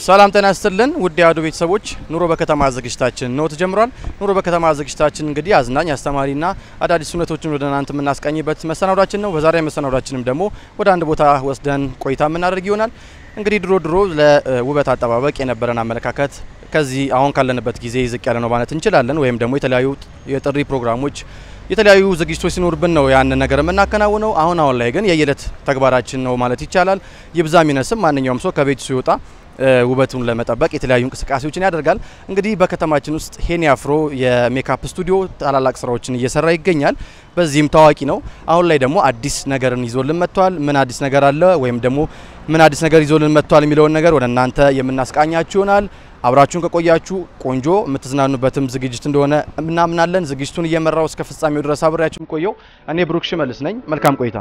ሰላም ጤና ይስጥልን ውድ የአሐዱ ቤተሰቦች፣ ኑሮ በከተማ ዝግጅታችን ነው ተጀምሯል። ኑሮ በከተማ ዝግጅታችን እንግዲህ አዝናኝ አስተማሪና አዳዲስ እውነቶችን ወደ እናንተ የምናስቃኝበት መሰናዷችን ነው። በዛሬ መሰናዷችንም ደግሞ ወደ አንድ ቦታ ወስደን ቆይታ የምናደርግ ይሆናል። እንግዲህ ድሮ ድሮ ለውበት አጠባበቅ የነበረን አመለካከት ከዚህ አሁን ካለንበት ጊዜ ዝቅ ያለ ነው ማለት እንችላለን። ወይም ደግሞ የተለያዩ የጥሪ ፕሮግራሞች የተለያዩ ዝግጅቶች ሲኖርብን ነው ያንን ነገር የምናከናውነው። አሁን አሁን ላይ ግን የየዕለት ተግባራችን ነው ማለት ይቻላል። ይብዛም ይነስም ማንኛውም ሰው ከቤቱ ሲወጣ ውበቱን ለመጠበቅ የተለያዩ እንቅስቃሴዎችን ያደርጋል። እንግዲህ በከተማችን ውስጥ ሄኒ አፍሮ የሜካፕ ስቱዲዮ ታላላቅ ስራዎችን እየሰራ ይገኛል። በዚህም ታዋቂ ነው። አሁን ላይ ደግሞ አዲስ ነገርን ይዞልን መጥቷል። ምን አዲስ ነገር አለ ወይም ደግሞ ምን አዲስ ነገር ይዞልን መጥቷል የሚለውን ነገር ወደ እናንተ የምናስቃኛችሁ ይሆናል። አብራችሁን ከቆያችሁ ቆንጆ የምትዝናኑበትም ዝግጅት እንደሆነ እናምናለን። ዝግጅቱን እየመራው እስከ ፍጻሜው ድረስ አብሬያችሁ ቆየው። እኔ ብሩክ ሽመልስ ነኝ። መልካም ቆይታ።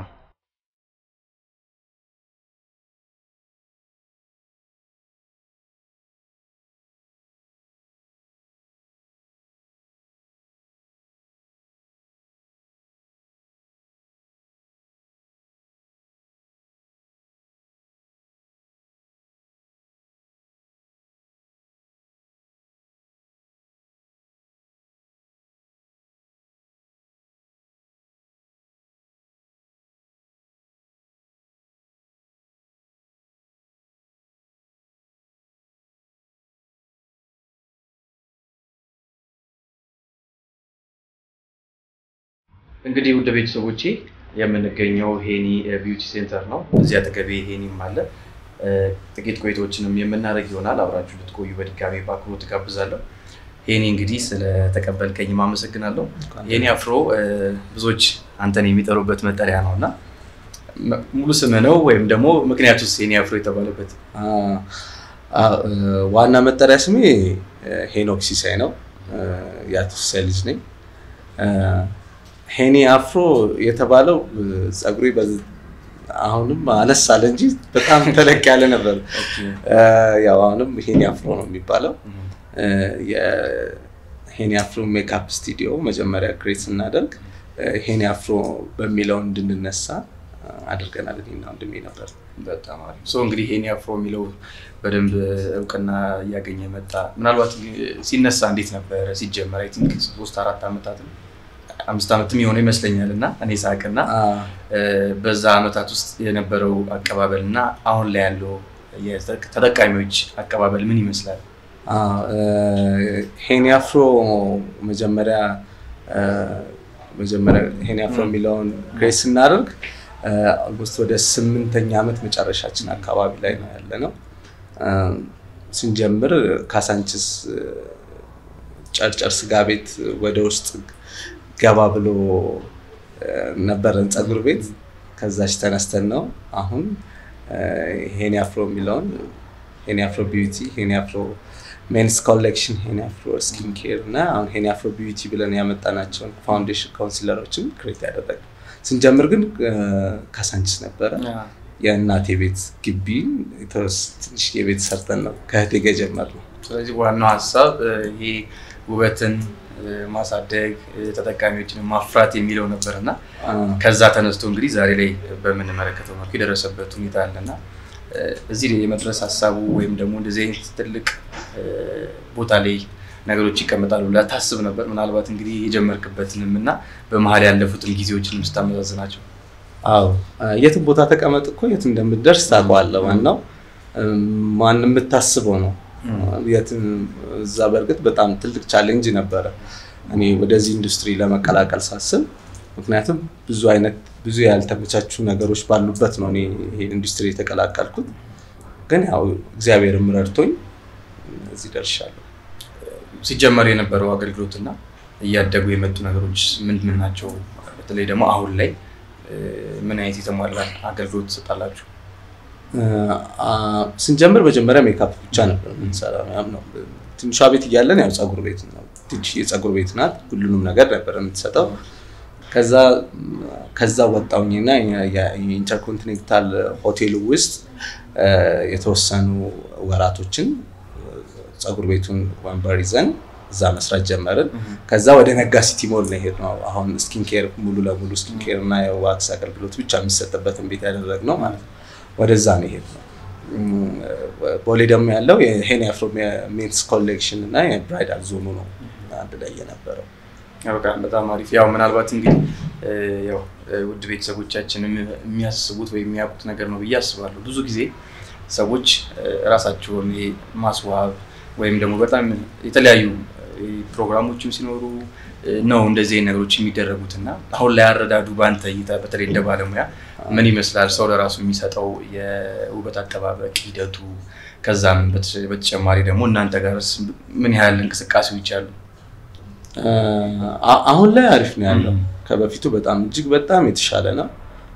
እንግዲህ ውድ ቤተሰቦቼ የምንገኘው ሄኒ ቢዩቲ ሴንተር ነው። እዚህ አጠገቤ ሄኒም አለ። ጥቂት ቆይታዎችንም የምናደርግ ይሆናል። አብራችሁ ልትቆዩ በድጋሚ በአክብሮት ትጋብዛለሁ። ሄኒ እንግዲህ ስለተቀበልከኝም አመሰግናለሁ። ሄኒ አፍሮ ብዙዎች አንተን የሚጠሩበት መጠሪያ ነው እና ሙሉ ስምህ ነው ወይም ደግሞ ምክንያቱስ ሄኒ አፍሮ የተባለበት? ዋና መጠሪያ ስሜ ሄኖክ ሲሳይ ነው። የአቶ ሲሳይ ልጅ ነኝ። ሄኒ አፍሮ የተባለው ጸጉሬ አሁንም አነስ አለ እንጂ በጣም ተለቅ ያለ ነበር። ያው አሁንም ሄኒ አፍሮ ነው የሚባለው። የሄኒ አፍሮ ሜካፕ ስቱዲዮ መጀመሪያ ክሬት ስናደርግ ሄኒ አፍሮ በሚለው እንድንነሳ አድርገናል። እኔና ወንድሜ ነበር። በጣም አሪፍ ሰው እንግዲህ ሄኒ አፍሮ የሚለው በደንብ እውቅና እያገኘ መጣ። ምናልባት ሲነሳ እንዴት ነበረ ሲጀመር? አይ ቲንክ ሶስት አራት ዓመታት አምስት ዓመትም የሆነ ይመስለኛል እና እኔ ሳቅና በዛ ዓመታት ውስጥ የነበረው አቀባበል እና አሁን ላይ ያለው ተጠቃሚዎች አቀባበል ምን ይመስላል? ሄኒ አፍሮ መጀመሪያ መጀመሪያ ሄኒ አፍሮ የሚለውን ክሬት ስናደርግ ኦልሞስት ወደ ስምንተኛ ዓመት መጨረሻችን አካባቢ ላይ ነው ያለ ነው። ስንጀምር ካሳንችስ ጨርጨር ስጋ ቤት ወደ ውስጥ ገባ ብሎ ነበረን ፀጉር ቤት። ከዛች ተነስተን ነው አሁን ሄኒ አፍሮ የሚለውን ሄኒ አፍሮ ቢዩቲ፣ ሄኒ አፍሮ ሜንስ ኮሌክሽን፣ ሄኒ አፍሮ ስኪን ኬር እና አሁን ሄኒ አፍሮ ቢዩቲ ብለን ያመጣናቸውን ፋውንዴሽን ካውንሲለሮችን ክሬት ያደረግነው። ስንጀምር ግን ካሳንችስ ነበረ። የእናቴ ቤት ግቢ ትንሽ የቤት ሰርተን ነው ከእህቴ ጋር የጀመርነው። ስለዚህ ዋናው ሀሳብ ይሄ ውበትን ማሳደግ ተጠቃሚዎችን ማፍራት የሚለው ነበር እና ከዛ ተነስቶ እንግዲህ ዛሬ ላይ በምንመለከተው መልኩ የደረሰበት ሁኔታ አለና እዚህ የመድረስ ሀሳቡ ወይም ደግሞ እንደዚህ አይነት ትልቅ ቦታ ላይ ነገሮች ይቀመጣሉ ብለህ ታስብ ነበር? ምናልባት እንግዲህ የጀመርክበትንም እና በመሀል ያለፉትን ጊዜዎችን ስታመዛዝናቸው። አዎ የትም ቦታ ተቀመጥ እኮ የት እንደምትደርስ ታውቀዋለህ። ዋናው ማን የምታስበው ነው። እዛ በእርግጥ በጣም ትልቅ ቻሌንጅ ነበረ እኔ ወደዚህ ኢንዱስትሪ ለመቀላቀል ሳስብ፣ ምክንያቱም ብዙ አይነት ብዙ ያልተመቻቹ ነገሮች ባሉበት ነው እኔ ይሄን ኢንዱስትሪ የተቀላቀልኩት። ግን ያው እግዚአብሔርም ረድቶኝ እዚህ ደርሻለሁ። ሲጀመር የነበረው አገልግሎትና እያደጉ የመጡ ነገሮች ምን ምን ናቸው? በተለይ ደግሞ አሁን ላይ ምን አይነት የተሟላ አገልግሎት ትሰጣላችሁ? ስንጀምር መጀመሪያ ሜካፕ ብቻ ነበር የምንሰራው። ነው ትንሿ ቤት እያለን ያው ፀጉር ቤት ነው፣ ትንሽ የፀጉር ቤት ናት። ሁሉንም ነገር ነበር የምትሰጠው። ከዛ ከዛ ወጣሁኝና የኢንተርኮንቲኔንታል ሆቴሉ ውስጥ የተወሰኑ ወራቶችን ፀጉር ቤቱን ወንበር ይዘን እዛ መስራት ጀመርን። ከዛ ወደ ነጋ ሲቲ ሞል ነው የሄድነው። አሁን ስኪን ኬር ሙሉ ለሙሉ ስኪን ኬር እና የዋክስ አገልግሎት ብቻ የሚሰጥበትን ቤት ያደረግነው ማለት ነው። ወደዛ ነው የሄድነው። ቦሌ ደግሞ ያለው የሄኒ አፍሮ ሜንስ ኮሌክሽን እና የብራይዳል ዞኑ ነው አንድ ላይ የነበረው። በጣም በጣም አሪፍ። ያው ምናልባት እንግዲህ ያው ውድ ቤተሰቦቻችን የሚያስቡት ወይም የሚያውቁት ነገር ነው ብዬ አስባለሁ። ብዙ ጊዜ ሰዎች ራሳቸውን ማስዋብ ወይም ደግሞ በጣም የተለያዩ ፕሮግራሞችም ሲኖሩ ነው እንደዚህ አይነት ነገሮች የሚደረጉት እና አሁን ላይ አረዳዱ በአንተ እይታ በተለይ እንደ ባለሙያ ምን ይመስላል? ሰው ለራሱ የሚሰጠው የውበት አጠባበቅ ሂደቱ፣ ከዛም በተጨማሪ ደግሞ እናንተ ጋርስ ምን ያህል እንቅስቃሴዎች አሉ? አሁን ላይ አሪፍ ነው ያለው። ከበፊቱ በጣም እጅግ በጣም የተሻለ ነው።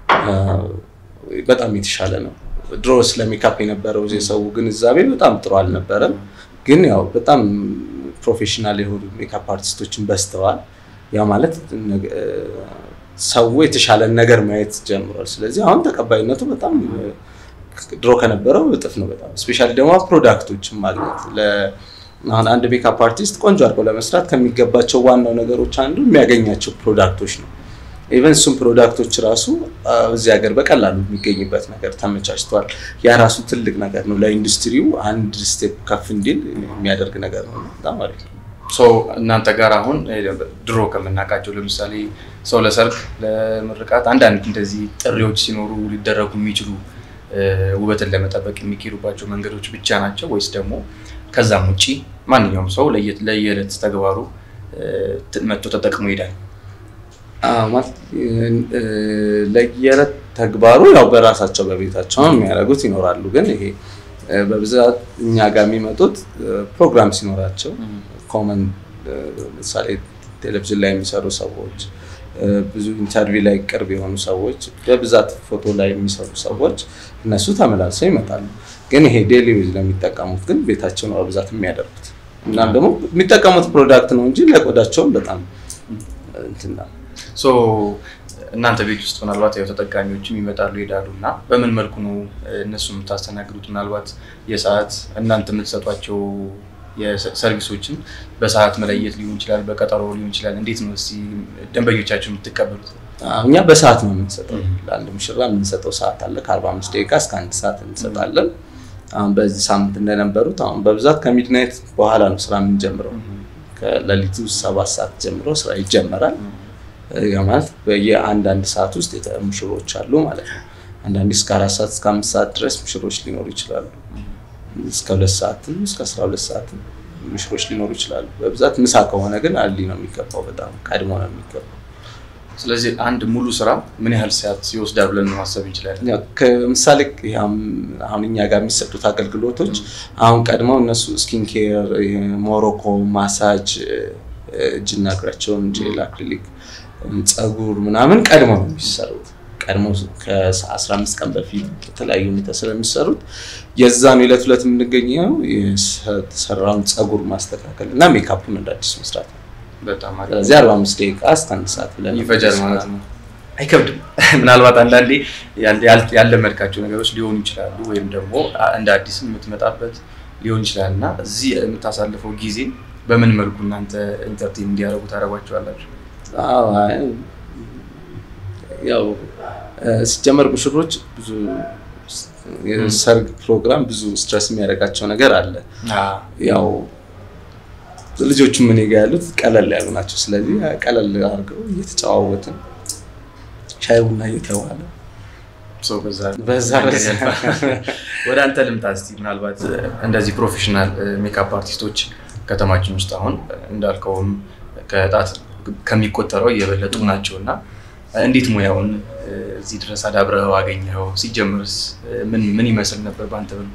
በጣም የተሻለ ነው። ድሮ ስለ ሜካፕ የነበረው የሰው ግንዛቤ በጣም ጥሩ አልነበረም። ግን ያው በጣም ፕሮፌሽናል የሆኑ ሜካፕ አርቲስቶችን በዝተዋል። ያ ማለት ሰው የተሻለን ነገር ማየት ጀምሯል። ስለዚህ አሁን ተቀባይነቱ በጣም ድሮ ከነበረው እጥፍ ነው። በጣም ስፔሻሊ ደግሞ ፕሮዳክቶችን ማግኘት አሁን አንድ ሜካፕ አርቲስት ቆንጆ አድርገው ለመስራት ከሚገባቸው ዋናው ነገሮች አንዱ የሚያገኛቸው ፕሮዳክቶች ነው። ኢቨን እሱም ፕሮዳክቶች ራሱ እዚህ ሀገር በቀላሉ የሚገኝበት ነገር ተመቻችቷል። ያ ራሱ ትልቅ ነገር ነው። ለኢንዱስትሪው አንድ ስቴፕ ከፍ እንዲል የሚያደርግ ነገር ነው። በጣም አሪፍ ነው። እናንተ ጋር አሁን ድሮ ከምናውቃቸው ለምሳሌ ሰው ለሰርግ፣ ለምርቃት አንዳንድ እንደዚህ ጥሪዎች ሲኖሩ ሊደረጉ የሚችሉ ውበትን ለመጠበቅ የሚካሄዱባቸው መንገዶች ብቻ ናቸው ወይስ ደግሞ ከዛም ውጭ ማንኛውም ሰው ለየዕለት ተግባሩ መጥቶ ተጠቅሞ ይሄዳል? ለየዕለት ተግባሩ ያው በራሳቸው በቤታቸው የሚያደርጉት ይኖራሉ። ግን ይሄ በብዛት እኛ ጋር የሚመጡት ፕሮግራም ሲኖራቸው ኮመን ለምሳሌ ቴሌቪዥን ላይ የሚሰሩ ሰዎች፣ ብዙ ኢንተርቪው ላይ ቅርብ የሆኑ ሰዎች፣ በብዛት ፎቶ ላይ የሚሰሩ ሰዎች እነሱ ተመላልሰው ይመጣሉ። ግን ይሄ ዴሊ ዌዝ ለሚጠቀሙት ግን ቤታቸው ነው በብዛት የሚያደርጉት። እናም ደግሞ የሚጠቀሙት ፕሮዳክት ነው እንጂ ለቆዳቸውም በጣም እንትን ነው። እናንተ ቤት ውስጥ ምናልባት ያው ተጠቃሚዎችም ይመጣሉ ይሄዳሉ እና በምን መልኩ ነው እነሱ የምታስተናግዱት? ምናልባት የሰዓት እናንተ የምትሰጧቸው የሰርቪሶችን በሰዓት መለየት ሊሆን ይችላል፣ በቀጠሮ ሊሆን ይችላል። እንዴት ነው እስኪ ደንበኞቻችሁ የምትቀበሉት? እኛ በሰዓት ነው የምንሰጠው። ለአንድ ሙሽራ የምንሰጠው ሰዓት አለ። ከአርባ አምስት ደቂቃ እስከ አንድ ሰዓት እንሰጣለን። አሁን በዚህ ሳምንት እንደነበሩት አሁን በብዛት ከሚድናይት በኋላ ነው ስራ የምንጀምረው። ከሌሊቱ ሰባት ሰዓት ጀምሮ ስራ ይጀመራል። ማለት በየአንዳንድ ሰዓት ውስጥ ሙሽሮች አሉ ማለት ነው። አንዳንዴ እስከ አራት ሰዓት እስከ አምስት ሰዓት ድረስ ሙሽሮች ሊኖሩ ይችላሉ። እስከ ሁለት ሰዓትም እስከ አስራ ሁለት ሰዓትም ሙሽሮች ሊኖሩ ይችላሉ። በብዛት ምሳ ከሆነ ግን አሊ ነው የሚገባው፣ በጣም ቀድሞ ነው የሚገባው። ስለዚህ አንድ ሙሉ ስራ ምን ያህል ሰዓት ይወስዳል ብለን ማሰብ እንችላለን? ከምሳሌ አሁን እኛ ጋር የሚሰጡት አገልግሎቶች አሁን ቀድመው እነሱ ስኪን ኬር፣ ሞሮኮ ማሳጅ፣ እጅና እግራቸውን ጄል፣ አክሪሊክ፣ ፀጉር ምናምን ቀድመው ነው የሚሰሩት። ቀድሞ ከ15 ቀን በፊት የተለያዩ ሁኔታ ስለሚሰሩት የዛን ዕለት ዕለት የምንገኘው የተሰራውን ፀጉር ማስተካከል እና ሜካፑን እንደ አዲስ መስራት ነው። በጣም አሪፍ። ስለዚህ 45 ደቂቃ እስከ አንድ ሰዓት ብለን ይፈጃል ማለት ነው። አይከብድም። ምናልባት አንዳንዴ ያለመድካቸው ነገሮች ሊሆኑ ይችላሉ፣ ወይም ደግሞ እንደ አዲስ የምትመጣበት ሊሆን ይችላል እና እዚህ የምታሳልፈው ጊዜ በምን መልኩ እናንተ ኢንተርቴን እንዲያደርጉ ታደርጓቸዋላችሁ? ያው ሲጀመር ሙሽሮች ብዙ የሰርግ ፕሮግራም ብዙ ስትረስ የሚያደርጋቸው ነገር አለ። ያው ልጆቹ ምን ጋ ያሉት ቀለል ያሉ ናቸው። ስለዚህ ቀለል አድርገው እየተጨዋወትን ሻይ ቡና እየተባለ በዛ ወደ አንተ ልምጣ እስኪ። ምናልባት እንደዚህ ፕሮፌሽናል ሜካፕ አርቲስቶች ከተማችን ውስጥ አሁን እንዳልከውም ከጣት ከሚቆጠረው እየበለጡ ናቸው እና እንዴት ሙያውን እዚህ ድረስ አዳብረኸው አገኘኸው? ሲጀምርስ ምን ምን ይመስል ነበር በአንተ ብሎ?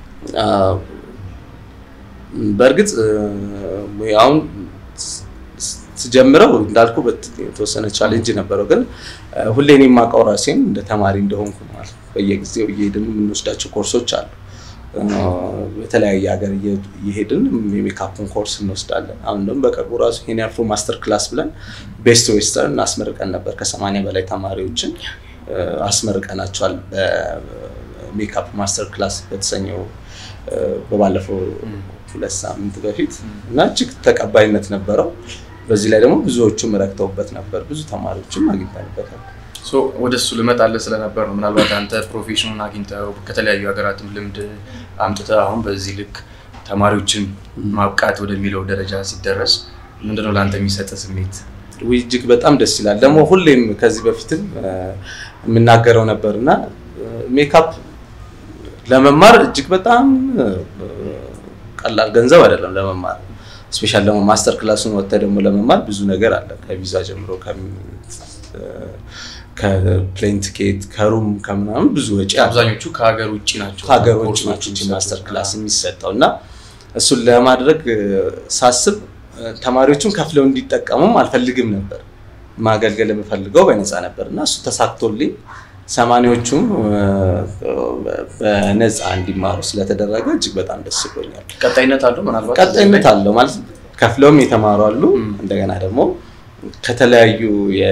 በእርግጥ ሙያውን ስጀምረው እንዳልኩ የተወሰነ ቻሌንጅ ነበረው፣ ግን ሁሌ እኔ የማውቀው ራሴን እንደ ተማሪ እንደሆንኩ ማለት በየጊዜው እየሄድን የምንወስዳቸው ኮርሶች አሉ። በተለያየ ሀገር እየሄድን የሜካፕን ኮርስ እንወስዳለን። አሁን ደግሞ በቅርቡ ራሱ ይሄን አፍሮ ማስተር ክላስ ብለን ቤስት ዌስተርን አስመርቀን ነበር። ከሰማንያ በላይ ተማሪዎችን አስመርቀናቸዋል በሜካፕ ማስተር ክላስ በተሰኘው በባለፈው ሁለት ሳምንት በፊት እና እጅግ ተቀባይነት ነበረው። በዚህ ላይ ደግሞ ብዙዎቹም ረክተውበት ነበር። ብዙ ተማሪዎችም አግኝተንበታል። ወደ እሱ ልመጣልህ ስለነበር ነው። ምናልባት አንተ ፕሮፌሽኑን አግኝተው ከተለያዩ ሀገራትም ልምድ አምጥተህ አሁን በዚህ ልክ ተማሪዎችን ማብቃት ወደሚለው ደረጃ ሲደረስ ምንድነው ለአንተ የሚሰጥ ስሜት? ውይ እጅግ በጣም ደስ ይላል። ደግሞ ሁሌም ከዚህ በፊትም የምናገረው ነበር እና ሜካፕ ለመማር እጅግ በጣም ቀላል ገንዘብ አይደለም ለመማር ስፔሻል ደግሞ ማስተር ክላሱን ወጥተህ ደግሞ ለመማር ብዙ ነገር አለ። ከቪዛ ጀምሮ ከፕሌን ቲኬት ከሩም ከምናምን ብዙ ወጪ አብዛኞቹ ከሀገር ውጭ ናቸው ከሀገር ውጭ ናቸው ማስተር ክላስ የሚሰጠው እና እሱን ለማድረግ ሳስብ ተማሪዎቹም ከፍለው እንዲጠቀሙም አልፈልግም ነበር። ማገልገል የምፈልገው በነፃ ነበር እና እሱ ተሳክቶልኝ ሰማኒዎቹም በነፃ እንዲማሩ ስለተደረገ እጅግ በጣም ደስ ብሎኛል። ቀጣይነት አለው ምናልባት ቀጣይነት አለው ማለት ከፍለውም የተማሩ አሉ። እንደገና ደግሞ ከተለያዩ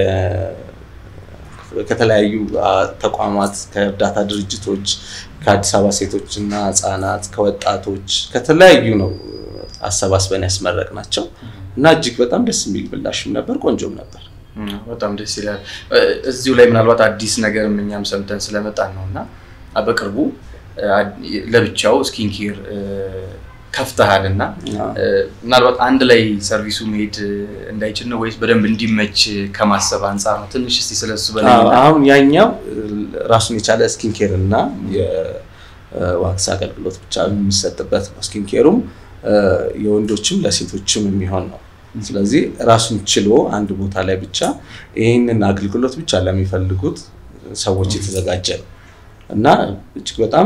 ከተለያዩ ተቋማት ከእርዳታ ድርጅቶች ከአዲስ አበባ ሴቶች እና ህጻናት ከወጣቶች ከተለያዩ ነው አሰባስበን ያስመረቅ ናቸው እና እጅግ በጣም ደስ የሚል ምላሽም ነበር፣ ቆንጆም ነበር። በጣም ደስ ይላል። እዚሁ ላይ ምናልባት አዲስ ነገር እኛም ሰምተን ስለመጣን ነው እና በቅርቡ ለብቻው ስኪን ኬር ከፍተሃል እና ምናልባት አንድ ላይ ሰርቪሱ መሄድ እንዳይችል ነው ወይስ በደንብ እንዲመች ከማሰብ አንጻር ነው? ትንሽ እስኪ ስለሱ በላይ አሁን ያኛው ራሱን የቻለ ስኪን ኬር እና የዋክስ አገልግሎት ብቻ የሚሰጥበት ነው። ስኪን ኬሩም የወንዶችም ለሴቶችም የሚሆን ነው። ስለዚህ ራሱን ችሎ አንድ ቦታ ላይ ብቻ ይህንን አገልግሎት ብቻ ለሚፈልጉት ሰዎች የተዘጋጀ ነው እና እጅግ በጣም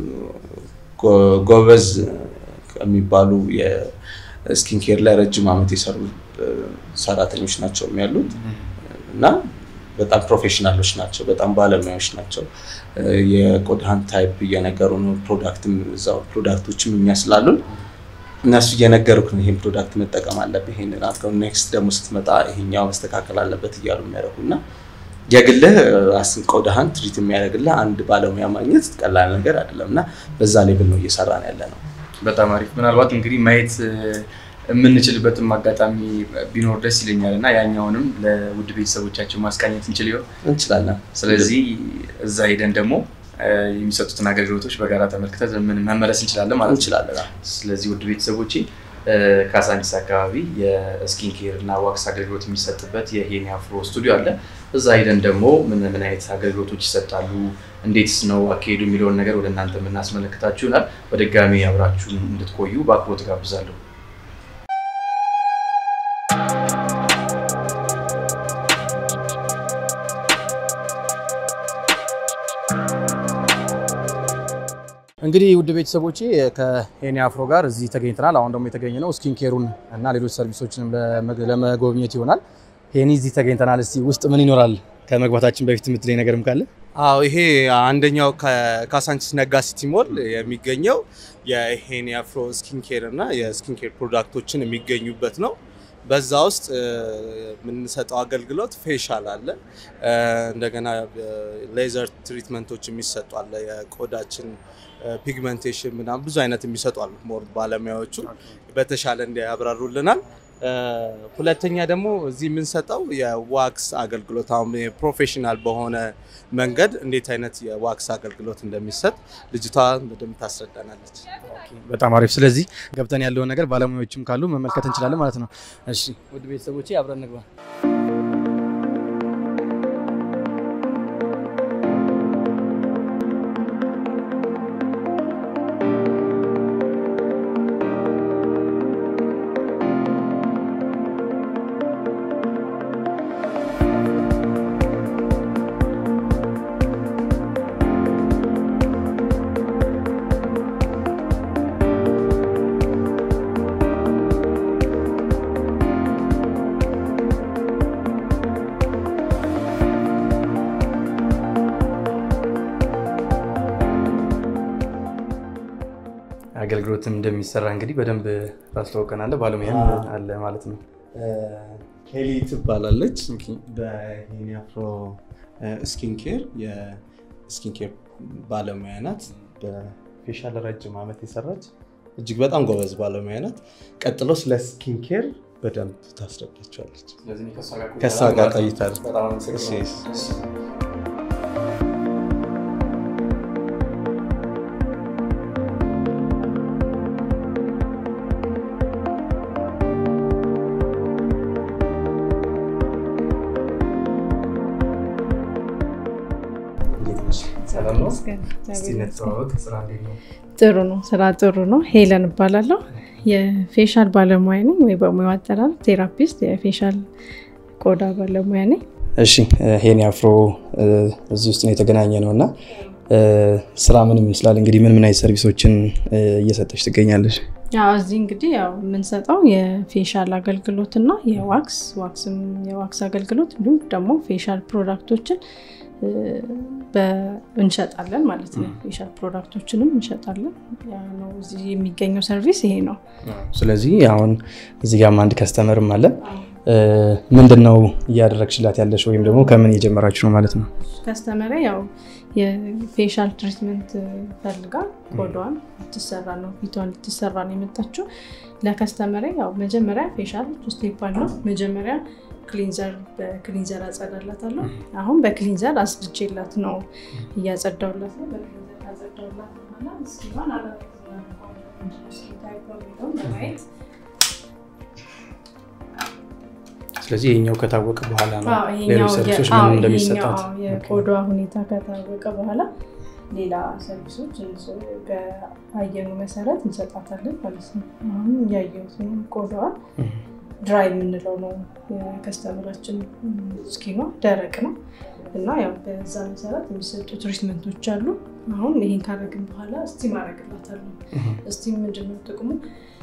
ጎበዝ ከሚባሉ የስኪን ኬር ላይ ረጅም ዓመት የሰሩ ሰራተኞች ናቸው ያሉት እና በጣም ፕሮፌሽናሎች ናቸው። በጣም ባለሙያዎች ናቸው። የቆዳህን ታይፕ እየነገሩ ነው። ፕሮዳክትም እዛው ፕሮዳክቶችም እኛ ስላሉን እነሱ እየነገሩክ ነው። ይህን ፕሮዳክት መጠቀም አለብህ፣ ይህንን አድርገው፣ ኔክስት ደግሞ ስትመጣ ይሄኛው መስተካከል አለበት እያሉ የሚያደርጉ እና የግልህ ራስን ቆዳህን ትሪት የሚያደርግልህ አንድ ባለሙያ ማግኘት ቀላል ነገር አይደለም እና በዛ ሌብል ነው እየሰራን ያለ ነው። በጣም አሪፍ። ምናልባት እንግዲህ ማየት የምንችልበትም አጋጣሚ ቢኖር ደስ ይለኛል እና ያኛውንም ለውድ ቤተሰቦቻችን ማስቃኘት እንችል ይሆን? እንችላለን። ስለዚህ እዛ ሄደን ደግሞ የሚሰጡትን አገልግሎቶች በጋራ ተመልክተን ምን መመለስ እንችላለን ማለት እንችላለን። ስለዚህ ውድ ቤተሰቦቼ ካሳንቺስ አካባቢ የስኪን ኬር እና ዋክስ አገልግሎት የሚሰጥበት የሄኒ አፍሮ ስቱዲዮ አለ። እዛ ሄደን ደግሞ ምን ምን አይነት አገልግሎቶች ይሰጣሉ፣ እንዴትስ ነው አካሄዱ የሚለውን ነገር ወደ እናንተ የምናስመለክታችሁ ይሆናል። በድጋሚ አብራችሁን እንድትቆዩ በአክብሮት ጋብዛለሁ። እንግዲህ ውድ ቤተሰቦቼ ከሄኒ አፍሮ ጋር እዚህ ተገኝተናል። አሁን ደግሞ የተገኘ ነው ስኪን ኬሩን እና ሌሎች ሰርቪሶችንም ለመጎብኘት ይሆናል። ሄኒ እዚህ ተገኝተናል። እስቲ ውስጥ ምን ይኖራል ከመግባታችን በፊት የምትለኝ ነገርም ካለ? አዎ ይሄ አንደኛው ከካሳንቺስ ነጋ ሲቲ ሞል የሚገኘው የሄኒ አፍሮ ስኪን ኬር እና የስኪን ኬር ፕሮዳክቶችን የሚገኙበት ነው። በዛ ውስጥ የምንሰጠው አገልግሎት ፌሻል አለ። እንደገና ሌዘር ትሪትመንቶች የሚሰጡ አለ። የቆዳችን ፒግመንቴሽን ምናምን ብዙ አይነት የሚሰጡ አሉ። ሞር ባለሙያዎቹ በተሻለ እንዲያብራሩልናል። ሁለተኛ ደግሞ እዚህ የምንሰጠው የዋክስ አገልግሎት አሁን ፕሮፌሽናል በሆነ መንገድ እንዴት አይነት የዋክስ አገልግሎት እንደሚሰጥ ልጅቷ በደንብ ታስረዳናለች። በጣም አሪፍ። ስለዚህ ገብተን ያለውን ነገር ባለሙያዎችም ካሉ መመልከት እንችላለን ማለት ነው። እሺ ውድ ቤተሰቦቼ አብረን እንግባ። አገልግሎትም እንደሚሰራ እንግዲህ በደንብ ታስተዋውቀናለህ። ባለሙያም አለ ማለት ነው። ሄሊ ትባላለች። በሄኒ አፍሮ ስኪን ኬር የስኪን ኬር ባለሙያ ናት። በፌሻል ረጅም ዓመት የሰራች እጅግ በጣም ጎበዝ ባለሙያ ናት። ቀጥሎ ስለ ስኪን ኬር በደንብ ታስረዳቸዋለች። ከእሷ ጋር ቆይታል። ጥሩ ነው። ስራ ጥሩ ነው። ሄለን እባላለሁ። የፌሻል ባለሙያ ነኝ፣ ወይ በሙያው አጠራር ቴራፒስት፣ የፌሻል ቆዳ ባለሙያ ነኝ። እሺ ሄኒ አፍሮ እዚህ ውስጥ ነው የተገናኘ ነው እና ስራ ምን ይመስላል? እንግዲህ ምን ምን አይነት ሰርቪሶችን እየሰጠች ትገኛለች? ያው እዚህ እንግዲህ ያው የምንሰጠው የፌሻል አገልግሎት እና የዋክስ ዋክስም የዋክስ አገልግሎት እንዲሁም ደግሞ ፌሻል ፕሮዳክቶችን እንሸጣለን ማለት ነው። ፌሻል ፕሮዳክቶችንም እንሸጣለን። ያ ነው እዚህ የሚገኘው ሰርቪስ ይሄ ነው። ስለዚህ አሁን እዚህ ጋርም አንድ ከስተመርም አለ። ምንድን ነው እያደረግሽላት ያለሽ ወይም ደግሞ ከምን የጀመራችሁ ነው ማለት ነው? ከስተመሪ ያው የፌሻል ትሪትመንት ፈልጋ ቆዳዋን ልትሰራ ነው ፊቷን ልትሰራ ነው የመጣችው። ለከስተመሪ ያው መጀመሪያ ፌሻል ስቴፕ አለው። መጀመሪያ ክሊንዘር በክሊንዘር አጸዳላታለሁ። አሁን በክሊንዘር አስድጄላት ነው እያጸዳውላት ነው። በክሊንዘር ካጸዳውላት በኋላ እስኪሆን ለማየት ስለዚህ ይሄኛው ከታወቀ በኋላ ነው አዎ፣ ሌሎች ይሄኛው ሰርቪሶች የ- አዎ፣ ምን እንደሚሰጣት ይሄኛው አዎ፣ የቆዳዋ ሁኔታ ከታወቀ በኋላ ሌላ ሰርቪሶች እንስ- በአየኑ መሰረት እንሰጣታለን ማለት ነው። አሁን እያየሁት ነው። ቆዳዋ ድራይ የምንለው ነው የከስተመራችን ስኪኗ ደረቅ ነው እና ያው በዛ መሰረት የሚሰጡ ትሪትመንቶች አሉ። አሁን ይሄን ካረግን በኋላ ስቲም አረግላታለሁ። ስቲም ምንድነው ጥቅሙ?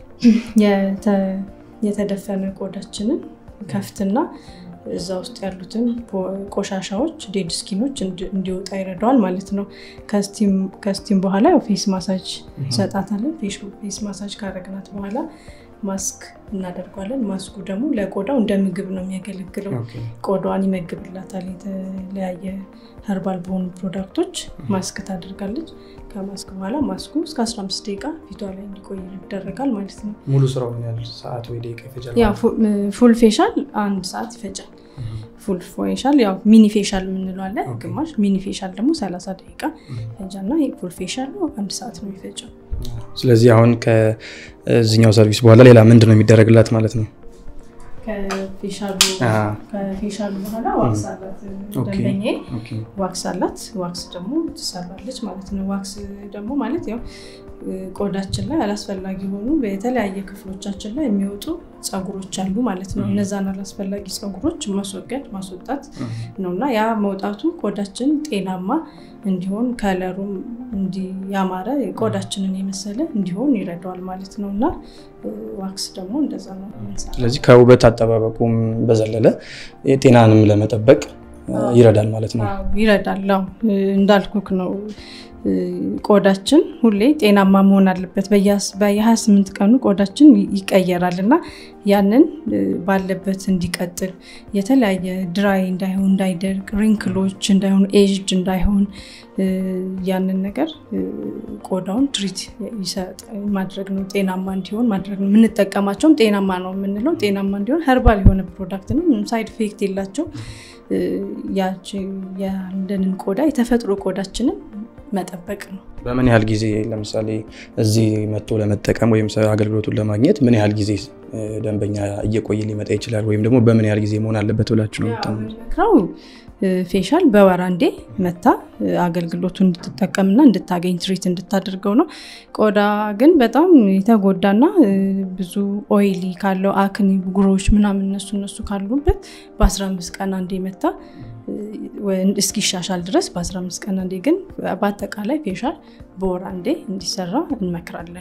የተ- የተደፈነ ቆዳችንን ከፍትና እዛ ውስጥ ያሉትን ፖ- ቆሻሻዎች ዴድ ስኪኖች እንዲ- እንዲወጣ ይረዳዋል ማለት ነው። ከስቲም- ከስቲም በኋላ ያው ፌስ ማሳጅ እንሰጣታለን። ፌሽ- ፌስ ማሳጅ ካረግናት በኋላ ማስክ እናደርጓለን። ማስኩ ደግሞ ለቆዳው እንደ ምግብ ነው የሚያገለግለው። ቆዳዋን ይመግብላታል። የተለያየ ኸርባል በሆኑ ፕሮዳክቶች ማስክ ታደርጋለች። ከማስክ በኋላ ማስኩ እስከ 15 ደቂቃ ፊቷ ላይ እንዲቆይ ይደረጋል ማለት ነው። ሙሉ ስራው ምን ያህል ሰዓት ወይ ደቂቃ ይፈጃል? ያው ፉ- ፉል ፌሻል አንድ ሰዓት ይፈጃል። ፉል ፌሻል ያው ሚኒ ፌሻል የምንለው አለ ኦኬ። ግማሽ። ሚኒ ፌሻል ደግሞ 30 ደቂቃ ፈጃና ፉል ፌሻል ነው አንድ ሰዓት ነው የሚፈጀው። ስለዚህ አሁን ከዚህኛው ሰርቪስ በኋላ ሌላ ምንድን ነው የሚደረግላት ማለት ነው? ከፌሻሉ አሃ። ከፌሻሉ በኋላ ዋክስ አላት ኦኬ። ደንበኛዬ ኦኬ። ዋክስ አላት። ዋክስ ደግሞ ትሰራለች ማለት ነው። ዋክስ ደግሞ ማለት ያው እ፣ ቆዳችን ላይ አላስፈላጊ የሆኑ በተለያየ ክፍሎቻችን ላይ የሚወጡ ፀጉሮች አሉ ማለት ነው። እነዛን አላስፈላጊ ፀጉሮች ማስወገድ ማስወጣት ነው እና ያ መውጣቱ ቆዳችን ጤናማ እንዲሆን ከለሩም እንዲ- ያማረ ቆዳችንን የመሰለ እንዲሆን ይረዳዋል ማለት ነው እና እ፣ ዋክስ ደግሞ እንደዛ ነው የምንሰራው። ስለዚህ ከውበት አጠባበቁም በዘለለ ጤናንም ለመጠበቅ እ፣ ይረዳል ማለት ነው። አዎ፣ ይረዳል። አዎ፣ እ፣ እንዳልኩክ ነው እ፣ ቆዳችን ሁሌ ጤናማ መሆን አለበት። በየአስ- በየ28 ቀኑ ቆዳችን ይ- ይቀየራል እና ያንን እ፣ ባለበት እንዲቀጥል የተለያየ ድራይ እንዳይሆን እንዳይደርቅ፣ ሪንክሎች እንዳይሆኑ፣ ኤጅድ እንዳይሆን እ፣ ያንን ነገር እ፣ ቆዳውን ትሪት ይሰጥ ማድረግ ነው። ጤናማ እንዲሆን ማድረግ ነው። የምንጠቀማቸውም ጤናማ ነው የምንለው ጤናማ እንዲሆን ኸርባል የሆነ ፕሮዳክት ነው። ምንም ሳይድ ኢፌክት የላቸው እ፣ ያቺ ያለንን ቆዳ የተፈጥሮ ቆዳችንን መጠበቅ ነው። በምን ያህል ጊዜ ለምሳሌ እዚህ መጥቶ ለመጠቀም ወይም ሰ- አገልግሎቱን ለማግኘት ምን ያህል ጊዜ እ፣ ደንበኛ እየቆየ ሊመጣ ይችላል? ወይም ደግሞ በምን ያህል ጊዜ መሆን አለበት ብላችሁ ነው የምታምኑት? የምንመክረው እ፣ ፌሻል በወር አንዴ መታ እ፣ አገልግሎቱን እንድትጠቀምና እንድታገኝ ትሪት እንድታደርገው ነው። ቆዳ ግን በጣም የተጎዳና እ፣ ብዙ ኦይሊ ካለው አክኒ ብጉሮች ምናምን እነሱ እነሱ ካሉበት በ15 ቀን አንዴ መታ እ፣ ወ- እስኪሻሻል ድረስ በ15 ቀን አንዴ ግን በአጠቃላይ ፌሻል በወር አንዴ እንዲሰራ እንመክራለን።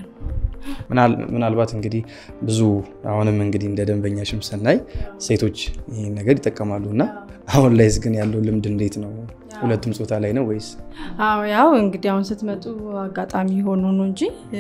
ምናል- ምናልባት እንግዲህ ብዙ አሁንም እንግዲህ እንደ ደንበኛሽም ስናይ ሴቶች ይህን ነገር ይጠቀማሉ እና አሁን ላይስ ግን ያለው ልምድ እንዴት ነው? ሁለቱም ጾታ ላይ ነው ወይስ? አዎ ያው እንግዲህ አሁን ስትመጡ አጋጣሚ ሆኖ ነው እንጂ እ፣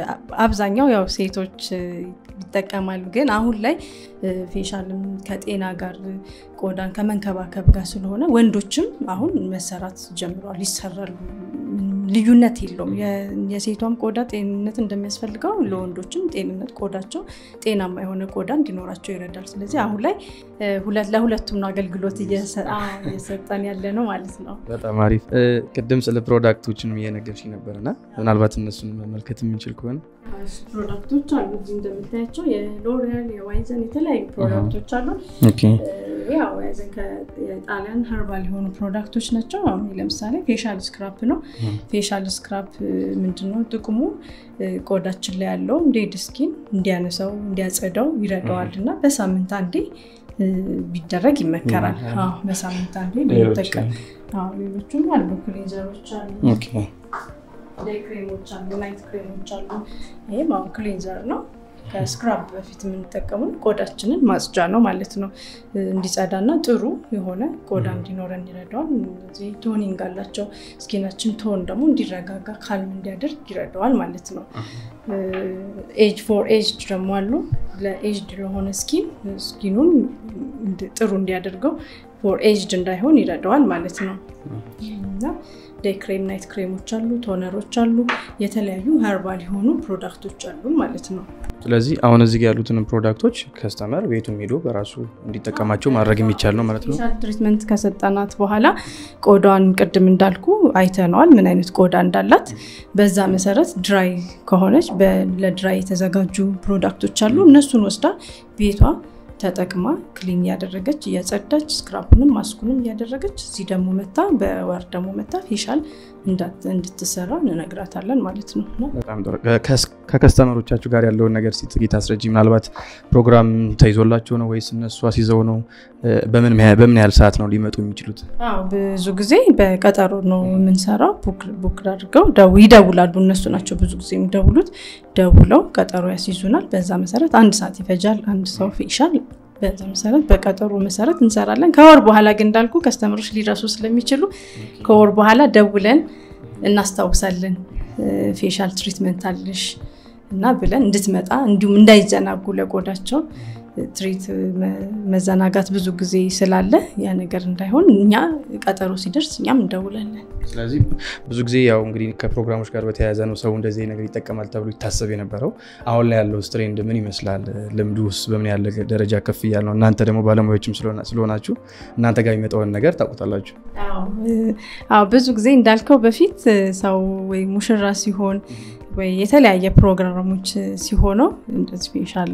አብዛኛው ያው ሴቶች እ፣ ይጠቀማሉ። ግን አሁን ላይ እ፣ ፌሻልም ከጤና ጋር እ፣ ቆዳን ከመንከባከብ ጋር ስለሆነ ወንዶችም አሁን መሰራት ጀምረዋል፣ ይሰራሉ። ምንም ልዩነት የለውም። የ- የሴቷም ቆዳ ጤንነት እንደሚያስፈልገው ለወንዶችም ጤንነት ቆዳቸው ጤናማ የሆነ ቆዳ እንዲኖራቸው ይረዳል። ስለዚህ አሁን ላይ እ፣ ሁለት ለሁለቱም ነው አገልግሎት እየሰ- አዎ፣ እየሰጠን ያለ ነው ማለት ነው። በጣም አሪፍ። እ፣ ቅድም ስለ ፕሮዳክቶችንም እየነገርሽኝ ነበርና ምናልባት እነሱን መመልከት የምንችል ከሆነ ፕሮዳክቶች አሉ እዚህ እንደምታያቸው የሎሪያል የዋይዘን የተለያዩ ፕሮዳክቶች አሉ። ኦኬ ያው ዋይዘን ከጣሊያን ሀርባል የሆኑ ፕሮዳክቶች ናቸው። አሁን ለምሳሌ ፌሻል ስክራፕ ነው። ፌሻል ስክራፕ ምንድነው ጥቅሙ? እ፣ ቆዳችን ላይ ያለው ዴድ ስኪን እንዲያነሳው እንዲያጸዳው ይረዳዋል እና በሳምንት አንዴ እ፣ ቢደረግ ይመከራል። 음. አዎ፣ በሳምንት አንዴ ሌሎች ብንጠቀም። አዎ፣ ሌሎችም አሉ ክሊንዘሮች አሉ ኦኬ ዴይ ክሬሞች አሉ፣ ናይት ክሬሞች አሉ። ይህም አሁን ክሊንዘር ነው። ከስክራብ በፊት የምንጠቀመው ቆዳችንን ማጽጃ ነው ማለት ነው። እ፣ እንዲጸዳና ጥሩ የሆነ ቆዳ እንዲኖረን ይረዳዋል። እነዚህ ቶኒንግ አላቸው። ስኪናችን ቶን ደግሞ እንዲረጋጋ ካልም እንዲያደርግ ይረዳዋል ማለት ነው። ኤጅ ፎር ኤጅ ደግሞ አሉ። ለኤጅድ ለሆነ ስኪን ስኪኑን እንድ- ጥሩ እንዲያደርገው ፎር ኤጅድ እንዳይሆን ይረዳዋል ማለት ነው እና ዴይ ክሬም ናይት ክሬሞች አሉ፣ ቶነሮች አሉ፣ የተለያዩ ሀርባል የሆኑ ፕሮዳክቶች አሉ ማለት ነው። ስለዚህ አሁን እዚህ ጋር ያሉትን ፕሮዳክቶች ከስተመር ቤቱም ሄዶ በራሱ እንዲጠቀማቸው ማድረግ የሚቻል ነው ማለት ነው። ፌሻል ትሪትመንት ከሰጠናት በኋላ ቆዳዋን ቅድም እንዳልኩ አይተነዋል፣ ምን አይነት ቆዳ እንዳላት። በዛ መሰረት ድራይ ከሆነች በ- ለድራይ የተዘጋጁ ፕሮዳክቶች አሉ። እነሱን ወስዳ ቤቷ ተጠቅማ ክሊን እያደረገች እያጸዳች ስክራፑንም ማስኩንም እያደረገች እዚህ ደግሞ መታ በወር ደግሞ መታ ፌሻል እንዳት- እንድትሰራ እንነግራታለን ማለት ነው እና በጣም ጥሩ። ከስ- ከከስተመሮቻችሁ ጋር ያለውን ነገር እስኪ ጥቂት አስረጂ። ምናልባት ፕሮግራም ተይዞላቸው ነው ወይስ እነሱ አስይዘው ነው? እ፣ በምን ያህል- በምን ያህል ሰዓት ነው ሊመጡ የሚችሉት? አዎ ብዙ ጊዜ በቀጠሮ ነው የምንሰራው። ቡክ- ቡክ አድርገው ደው- ይደውላሉ። እነሱ ናቸው ብዙ ጊዜ የሚደውሉት። ደውለው ቀጠሮ ያስይዙናል። በዛ መሰረት አንድ ሰዓት ይፈጃል። አንድ ሰው ፌሻል በዛ መሰረት በቀጠሮ መሰረት እንሰራለን። ከወር በኋላ ግን እንዳልኩ ከስተመሮች ሊረሱ ስለሚችሉ ከወር በኋላ ደውለን እናስታውሳለን። እ፣ ፌሻል ትሪትመንት አለሽ እና ብለን እንድትመጣ እንዲሁም እንዳይዘናጉ ለቆዳቸው ትሪት መ- መዘናጋት ብዙ ጊዜ ስላለ ያ ነገር እንዳይሆን እኛ ቀጠሮ ሲደርስ እኛም እንደውላለን። ስለዚህ ብዙ ጊዜ ያው እንግዲህ ከፕሮግራሞች ጋር በተያያዘ ነው ሰው እንደዚህ ነገር ይጠቀማል ተብሎ ይታሰብ የነበረው። አሁን ላይ ያለው ትሬንድ ምን ይመስላል? ልምዱ ውስጥ በምን ያለ ደረጃ ከፍ እያለ ነው? እናንተ ደግሞ ባለሙያዎችም ስለሆና- ስለሆናችሁ እናንተ ጋር የሚመጣውን ነገር ታውቁታላችሁ። አዎ ብዙ ጊዜ እንዳልከው በፊት እ፣ ሰው ወይ ሙሽራ ሲሆን ወይ የተለያየ ፕሮግራሞች ሲሆነው እንደዚህ ፌሻል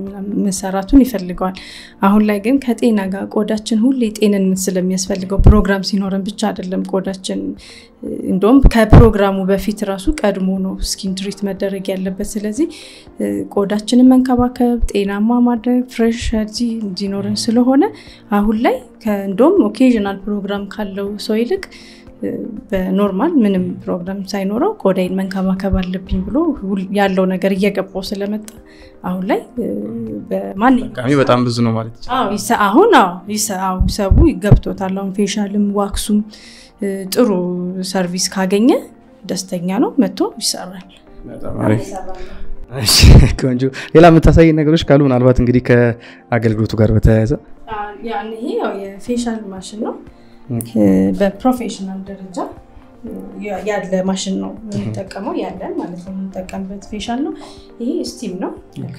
መሰራቱን ይፈልገዋል። አሁን ላይ ግን ከጤና ጋር ቆዳችን ሁሌ ጤንነት ስለሚያስፈልገው ፕሮግራም ሲኖረን ብቻ አይደለም ቆዳችን እ፣ እንደውም ከፕሮግራሙ በፊት ራሱ ቀድሞ ነው ስኪን ትሪት መደረግ ያለበት። ስለዚህ እ፣ ቆዳችንን መንከባከብ፣ ጤናማ ማድረግ፣ ፍሬሽ ሄልዚ እንዲኖረን ስለሆነ አሁን ላይ ከ- እንደውም ኦኬዥናል ፕሮግራም ካለው ሰው ይልቅ እ፣ በኖርማል ምንም ፕሮግራም ሳይኖረው ቆዳይን መንከባከብ አለብኝ ብሎ ሁል- ያለው ነገር እየገባው ስለመጣ አሁን ላይ እ፣ በማንኛውም ጠቃሚ በጣም ብዙ ነው ማለት ይቻላል። አዎ ይሰ- አሁን አዎ ይሰ- አዎ ሰቡ ይገብቶታል። አሁን ፌሻልም ዋክሱም እ፣ ጥሩ ሰርቪስ ካገኘ ደስተኛ ነው፣ መጥቶ ይሰራል። በጣም አሪፍ። እሺ፣ ቆንጆ። ሌላ የምታሳይ ነገሮች ካሉ ምናልባት እንግዲህ ከአገልግሎቱ ጋር በተያያዘ ያን ይሄ ያው የፌሻል ማሽን ነው። እ፣ በፕሮፌሽናል ደረጃ እ፣ ያ- ያለ ማሽን ነው የምንጠቀመው ያለን ማለት ነው የምንጠቀምበት ፌሻል ነው። ይሄ ስቲም ነው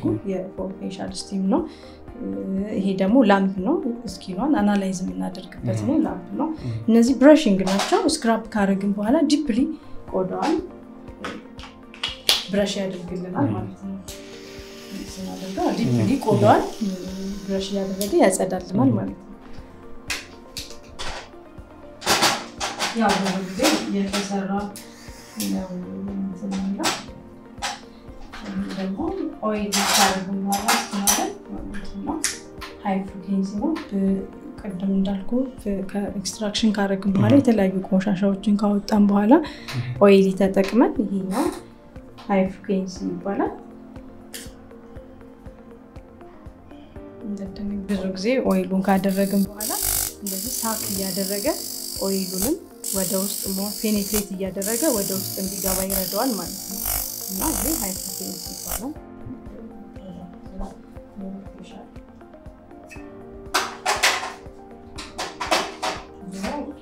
የፌሻል ስቲም ነው። እ፣ ይሄ ደግሞ ላምፕ ነው። እስኪኗን አናላይዝ የምናደርግበት ነው ላምፕ ነው። እነዚህ ብረሽንግ ናቸው። ስክራፕ ካረግን በኋላ ዲፕሊ ቆዳዋን ብረሽ ያደርግልናል ማለት ነው። ስናደርገው ዲፕሊ ቆዳዋን ብረሽ እያደረገ ያጸዳልናል ማለት ነው። ያው ብዙ ጊዜ የተሰራ ነው እንትን የሚለው። ይህ ደግሞ ኦይል ካረግን በኋላ ስናደርግ ማለት ነው ሃይ ፍሪኩዌንሲ ነው። ብ- ቅድም እንዳልኩ ከኤክስትራክሽን ካረግን በኋላ የተለያዩ ቆሻሻዎችን ካወጣን በኋላ ኦይል ተጠቅመን ይሄኛው ሃይ ፍሪኩዌንሲ ይባላል። እንደደነ- ብዙ ጊዜ ኦይሉን ካደረግን በኋላ እንደዚህ ሳክ እያደረገ ኦይሉንም ወደ ውስጥ ሞ ፔኔትሬት እያደረገ ወደ ውስጥ እንዲገባ ይረዳዋል ማለት ነው እና ይህ ሃይ ፍሪኩዌንሲ ይባላል።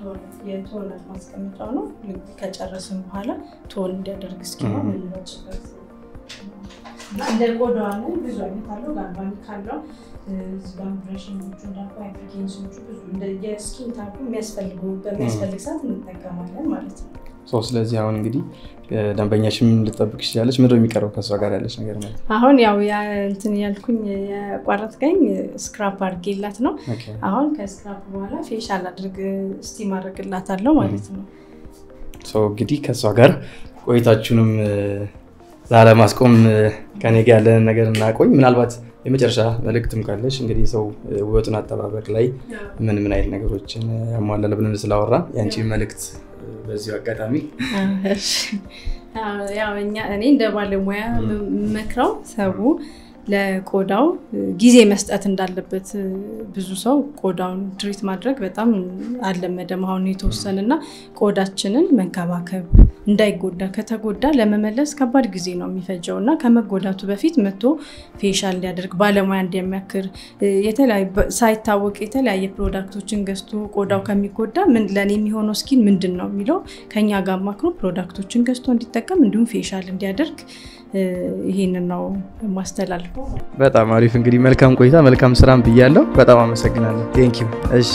የቶነት ማስቀመጫው ነው። ልክ ከጨረስን በኋላ ቶን እንዲያደርግ እስኪማ የምንመጭበት እና እንደ ቆዳዋ ላይ ብዙ አይነት አለው። ጋልቫኒክ አለው። እዚህ ጋር ብረሽኞቹ እንዳልኩ ሃይፐርቴንሽኖቹ ብዙ እንደ የስኪን ታይፑ የሚያስፈልጉ በሚያስፈልግ ሰዓት እንጠቀማለን ማለት ነው። ሶ ስለዚህ አሁን እንግዲህ ደንበኛሽን ልጠብቅ ትችላለች። ምንድን ነው የሚቀረው ከእሷ ጋር ያለች ነገር ማለት ነው? አሁን ያው ያ- እንትን ያልኩኝ የቋረጥከኝ ስክራፕ አድርጌላት ነው። ኦኬ። አሁን ከስክራፕ በኋላ ፌሻል አድርግ ስቲም አድርግላታለሁ ማለት ነው። ሶ እንግዲህ ከእሷ ጋር ቆይታችሁንም እ፣ ላለማስቆም እ፣ ከኔ ጋር ያለንን ነገር እናቆይ። ምናልባት የመጨረሻ መልእክትም ካለሽ እንግዲህ ሰው እ፣ ውበቱን አጠባበቅ ላይ ምን ምን አይነት ነገሮችን እ፣ ያሟላል ብለን ስላወራን የአንቺ መልእክት እ፣ በዚሁ አጋጣሚ እሺ። አዎ፣ ያው እኛ እኔ እንደ ባለሙያ መክረው ሰው ለቆዳው ጊዜ መስጠት እንዳለበት ብዙ ሰው ቆዳውን ትሪት ማድረግ በጣም አልለመደም። አሁን የተወሰነ እና ቆዳችንን መንከባከብ እንዳይጎዳ ከተጎዳ ለመመለስ ከባድ ጊዜ ነው የሚፈጀው እና ከመጎዳቱ በፊት መቶ ፌሻል እንዲያደርግ ባለሙያ እንዲያሚያክር የተለያዩ ሳይታወቅ የተለያየ ፕሮዳክቶችን ገዝቶ ቆዳው ከሚጎዳ ምን ለእኔ የሚሆነው ስኪን ምንድን ነው የሚለው ከኛ ጋር ማክሮ ፕሮዳክቶችን ገዝቶ እንዲጠቀም እንዲሁም ፌሻል እንዲያደርግ ይሄንን ነው የማስተላልፈው። በጣም አሪፍ እንግዲህ መልካም ቆይታ መልካም ስራም ብያለሁ። በጣም አመሰግናለሁ። ቴንክ ዩ። እሺ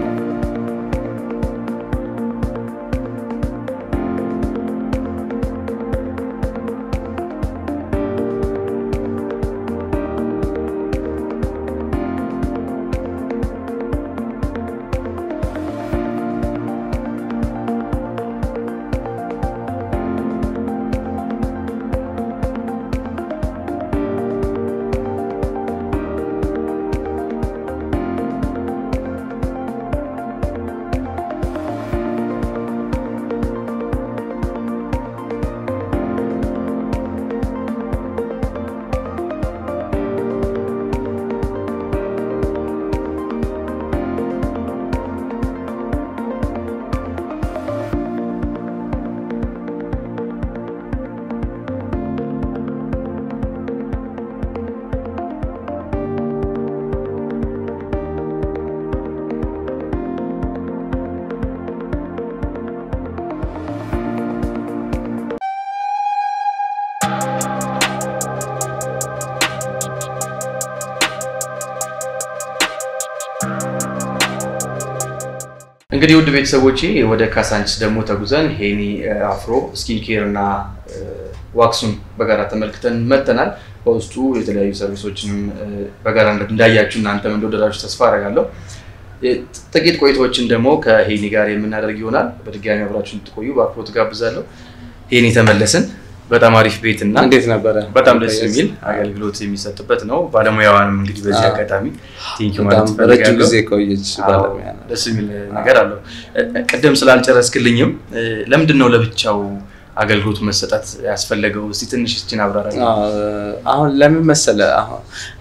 እንግዲህ ውድ ቤተሰቦቼ ወደ ካሳንችስ ደግሞ ተጉዘን ሄኒ አፍሮ ስኪን ኬር እና ዋክሱን በጋራ ተመልክተን መጥተናል። በውስጡ የተለያዩ ሰርቪሶችንም በጋራ እንዳያችሁ እናንተም እንደወደዳችሁ ተስፋ አደርጋለሁ። ጥቂት ቆይታዎችን ደግሞ ከሄኒ ጋር የምናደርግ ይሆናል። በድጋሚ አብራችሁ እንድትቆዩ በአክብሮት ጋብዛለሁ። ሄኒ ተመለስን። በጣም አሪፍ ቤት እና እንዴት ነበረ? በጣም ደስ የሚል አገልግሎት የሚሰጥበት ነው። ባለሙያዋንም እንግዲህ በዚህ አጋጣሚ ቴንኪው ማለት በጣም ረጅም እፈልጋለሁ። ጊዜ ቆየች ባለሙያ ናት። ደስ የሚል ነገር አለው። ቅድም ስላልጨረስክልኝም ለምንድን ነው ለብቻው አገልግሎቱ መሰጠት ያስፈለገው? እስቲ ትንሽ እስችን አብራራ። አሁን ለምን መሰለ አሁን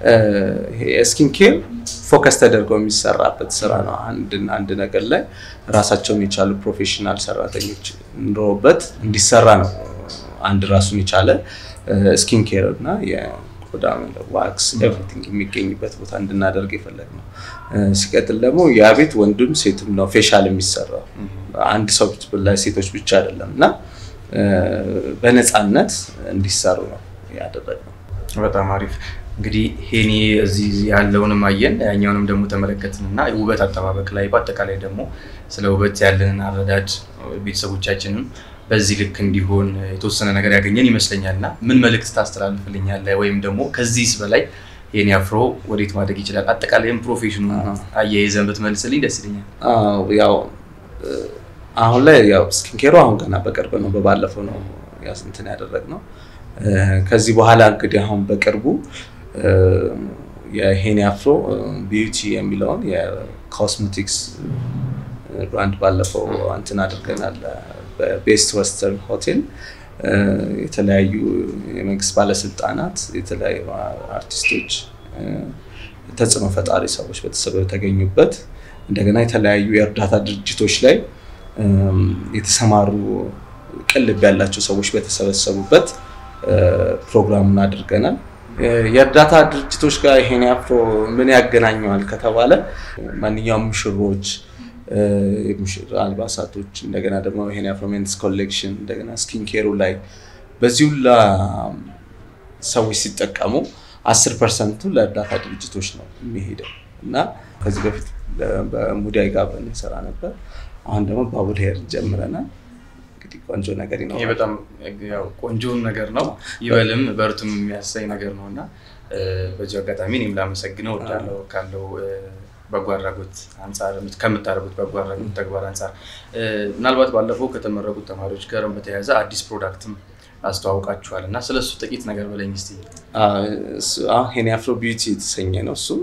ስኪን ኬር ፎከስ ተደርጎ የሚሰራበት ስራ ነው። አንድን አንድ ነገር ላይ ራሳቸውን የቻሉ ፕሮፌሽናል ሰራተኞች ኑሮበት እንዲሰራ ነው። አንድ ራሱን የቻለ ስኪን ኬር እና የቆዳ ዋክስ ኤቭሪቲንግ የሚገኝበት ቦታ እንድናደርግ የፈለግ ነው። ሲቀጥል ደግሞ ያ ቤት ወንድም ሴትም ነው ፌሻል የሚሰራው አንድ ሰው ላይ ሴቶች ብቻ አይደለም እና በነፃነት እንዲሰሩ ነው ያደረግነው። በጣም አሪፍ እንግዲህ ሄኒ እዚህ ያለውንም አየን ያኛውንም ደግሞ ተመለከትን እና ውበት አጠባበቅ ላይ በአጠቃላይ ደግሞ ስለ ውበት ያለንን አረዳድ ቤተሰቦቻችንም በዚህ ልክ እንዲሆን የተወሰነ ነገር ያገኘን ይመስለኛል እና ምን መልእክት ታስተላልፍልኛለህ? ወይም ደግሞ ከዚህስ በላይ ሄኒ አፍሮ ወዴት ማደግ ይችላል? አጠቃላይም ፕሮፌሽኑ አያይዘን ብትመልስልኝ ደስ ይለኛል። አዎ፣ ያው አሁን ላይ ያው ስኪን ኬሩ አሁን ገና በቅርብ ነው፣ በባለፈው ነው ያው እንትን ያደረግነው። ከዚህ በኋላ እንግዲህ አሁን በቅርቡ የሄኒ አፍሮ ቢዩቲ የሚለውን የኮስሜቲክስ ብራንድ ባለፈው እንትን አድርገናል። በቤስት ወስተርን ሆቴል የተለያዩ የመንግስት ባለስልጣናት፣ የተለያዩ አርቲስቶች፣ ተጽዕኖ ፈጣሪ ሰዎች በተገኙበት እንደገና የተለያዩ የእርዳታ ድርጅቶች ላይ የተሰማሩ ቅልብ ያላቸው ሰዎች በተሰበሰቡበት ፕሮግራሙን አድርገናል። የእርዳታ ድርጅቶች ጋር ይሄን አፍሮ ምን ያገናኘዋል ከተባለ ማንኛውም ሙሽሮች የሙሽራ አልባሳቶች እንደገና ደግሞ ይሄን የአፍሮ ሜንስ ኮሌክሽን እንደገና ስኪን ኬሩ ላይ በዚህ ሁላ ሰዎች ሲጠቀሙ አስር ፐርሰንቱ ለእርዳታ ድርጅቶች ነው የሚሄደው እና ከዚህ በፊት በሙዳይ ጋር እንሰራ ነበር። አሁን ደግሞ ባቡል ሄር ጀምረናል። እንግዲህ ቆንጆ ነገር ይሄ ይኖራል። በጣም ያው ቆንጆን ነገር ነው። ይበልም በርቱም የሚያሳይ ነገር ነው እና በዚሁ አጋጣሚ እኔም ላመሰግነው እወዳለሁ ካለው በጎ አድራጎት አንጻር ከምታደርጉት በጎ አድራጎት ተግባር አንጻር ምናልባት ባለፈው ከተመረቁት ተማሪዎች ጋር በተያያዘ አዲስ ፕሮዳክትም አስተዋውቃችኋል እና ስለሱ ጥቂት ነገር በለኝ እስኪ። ሄኒ አፍሮ ቢዩቲ የተሰኘ ነው። እሱ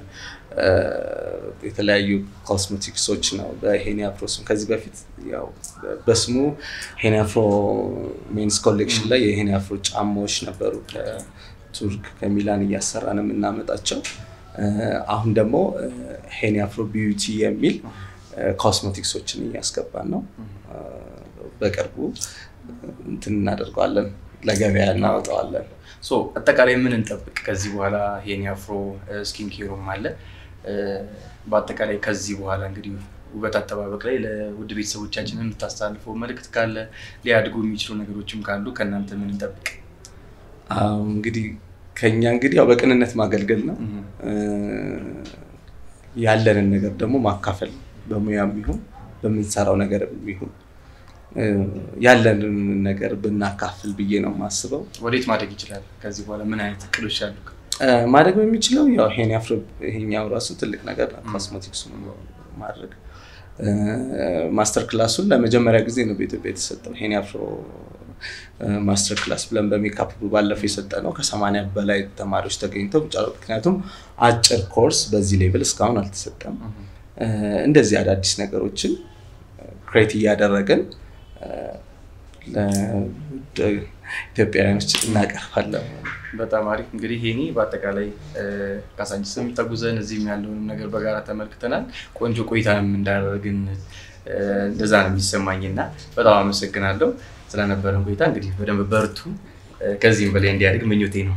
የተለያዩ ኮስሜቲክሶች ነው በሄኒ አፍሮ ስም። ከዚህ በፊት ያው በስሙ ሄኒ አፍሮ ሜንስ ኮሌክሽን ላይ የሄኒ አፍሮ ጫማዎች ነበሩ ከቱርክ ከሚላን እያሰራን የምናመጣቸው። አሁን ደግሞ ሄኒ አፍሮ ቢዩቲ የሚል ኮስሜቲክሶችን እያስገባን ነው። በቅርቡ እንትን እናደርገዋለን፣ ለገበያ እናወጣዋለን። ሶ አጠቃላይ ምን እንጠብቅ ከዚህ በኋላ ሄኒ አፍሮ ስኪን ኬሩም አለ። በአጠቃላይ ከዚህ በኋላ እንግዲህ ውበት አጠባበቅ ላይ ለውድ ቤተሰቦቻችን የምታስተላልፈው መልእክት ካለ ሊያድጉ የሚችሉ ነገሮችም ካሉ ከእናንተ ምን እንጠብቅ? አዎ እንግዲህ ከኛ እንግዲህ ያው በቅንነት ማገልገል ነው። ያለንን ነገር ደግሞ ማካፈል በሙያም ይሁን በምንሰራው ነገር ይሁን ያለንን ነገር ብናካፍል ብዬ ነው የማስበው። ወዴት ማደግ ይችላል? ከዚህ በኋላ ምን አይነት እቅዶች አሉ? ማድረግ በሚችለው ያው ሄኒ አፍሮ ይሄኛው ራሱ ትልቅ ነገር ነው። ኮስሞቲክሱ ማድረግ ማስተር ክላሱን ለመጀመሪያ ጊዜ ነው በኢትዮጵያ የተሰጠው። ሄኒ አፍሮ ማስተር ክላስ ብለን በሜካፕ ባለፈው የሰጠ ነው። ከሰማንያ በላይ ተማሪዎች ተገኝተው ምክንያቱም አጭር ኮርስ በዚህ ሌቭል እስካሁን አልተሰጠም። እንደዚህ አዳዲስ ነገሮችን ክሬት እያደረግን ኢትዮጵያውያኖች እናቀርባለን። በጣም አሪፍ እንግዲህ ሄኒ በአጠቃላይ ካሳንቺስም ተጉዘን እዚህም ያለውንም ነገር በጋራ ተመልክተናል። ቆንጆ ቆይታንም እንዳደረግን እንደዛ ነው የሚሰማኝ እና በጣም አመሰግናለሁ ስለነበረን ቆይታ። እንግዲህ በደንብ በርቱ፣ ከዚህም በላይ እንዲያድግ ምኞቴ ነው።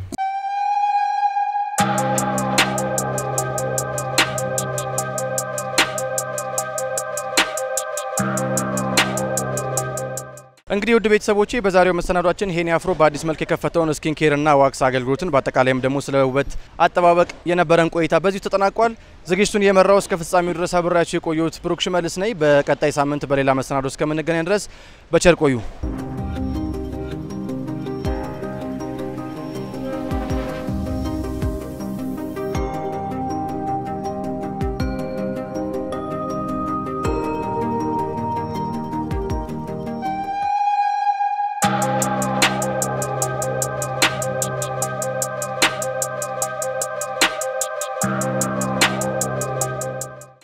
እንግዲህ ውድ ቤተሰቦቼ በዛሬው መሰናዷችን ሄኒ አፍሮ በአዲስ መልክ የከፈተውን ስኪን ኬር እና ዋክስ አገልግሎትን በአጠቃላይም ደግሞ ስለ ውበት አጠባበቅ የነበረን ቆይታ በዚሁ ተጠናቋል። ዝግጅቱን የመራው እስከ ፍጻሜው ድረስ አብሬያችሁ የቆየሁት ብሩክ ሽመልስ ነኝ። በቀጣይ ሳምንት በሌላ መሰናዶ እስከምንገናኝ ድረስ በቸር ቆዩ።